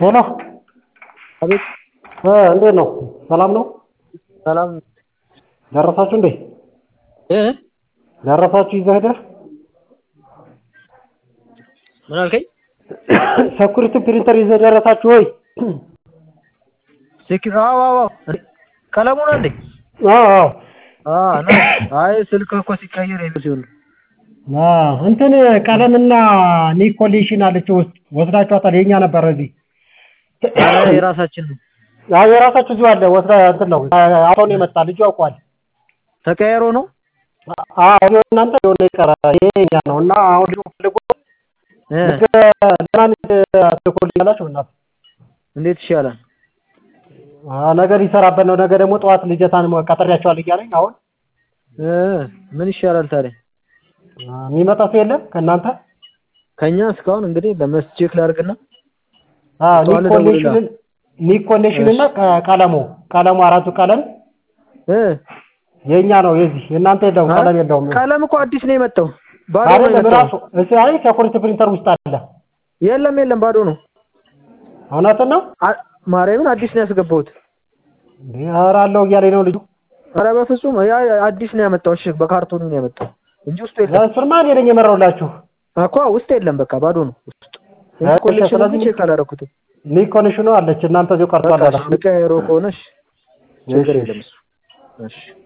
ሄሎ አቤት እ እንዴት ነው? ሰላም ነው? ሰላም ደረሳችሁ እንዴ? እ ደረሳችሁ ይዘህ ሄደህ? ምን አልከኝ? ሰኩሪቲ ፕሪንተር ይዘህ ደረሳችሁ ወይ? ሴኪ አዎ አዎ አዎ ቀለሙ ነው እንዴ? አዎ አዎ አ ነው አይ ስልክ እኮ ሲቀየር የሚል ሲሆን አ እንትን ቀለምና ኒኮሌሽን አለች ውስጥ ወስዳችኋታል። የኛ ነበር እዚህ ኧረ የራሳችን ነው አዎ የራሳችሁ እዚሁ አለ። ወስዳ እንትን ነው አሁን የመጣ ልጁ ያውቋል። ተቀያይሮ ነው አዎ እናንተ የሆነ ይቀራ ይሄ የኛ ነው እና አሁን ልጁ ፈልጎ እ ለማን ትልኮልኛላችሁ? እናት እንዴት ይሻላል? ነገ ሊሰራበት ነው። ነገ ደግሞ ጠዋት ልጀታን ቀጥሬያቸዋል እያለኝ አሁን እ ምን ይሻላል ታዲያ? የሚመጣ ሰው የለም ከእናንተ? ከኛ እስካሁን እንግዲህ ለመስቼክ ላድርግና አዎ ጠዋት ኒኮሌሽን ኒኮሌሽን እና ቀለሙ ቀለሙ አራቱ ቀለም እ የኛ ነው የዚህ የእናንተ የለውም ቀለም የለውም። ቀለም እኮ አዲስ ነው የመጣው ባዶ ነው አይደለም የመጣው። ራሱ እዚህ አይ ሰኩሪቲ ፕሪንተር ውስጥ አለ። የለም የለም ባዶ ነው። እውነትን ነው? አ- ማርያምን አዲስ ነው ያስገባሁት። እንዴ ኧረ አለው እያለኝ ነው ልጁ። ኧረ በፍጹም ያ አዲስ ነው ያመጣው። እሺ በካርቶኑ ነው ያመጣው እንጂ ውስጡ የለም እሱንማ እኔ ነኝ የመራሁላችሁ። እኮ ውስጥ የለም። በቃ ባዶ ነው ውስጥ። እሺ፣ ኮሌክሽን ስለዚህ ቼክ አላደረኩትም። ኒኮሌሽኑ አለች እናንተ እዚሁ ቀርቷል በቃ አለ። እሺ፣ ልቀያየረው ከሆነ እሺ፣ ችግር እሺ፣ የለም እሱ። እሺ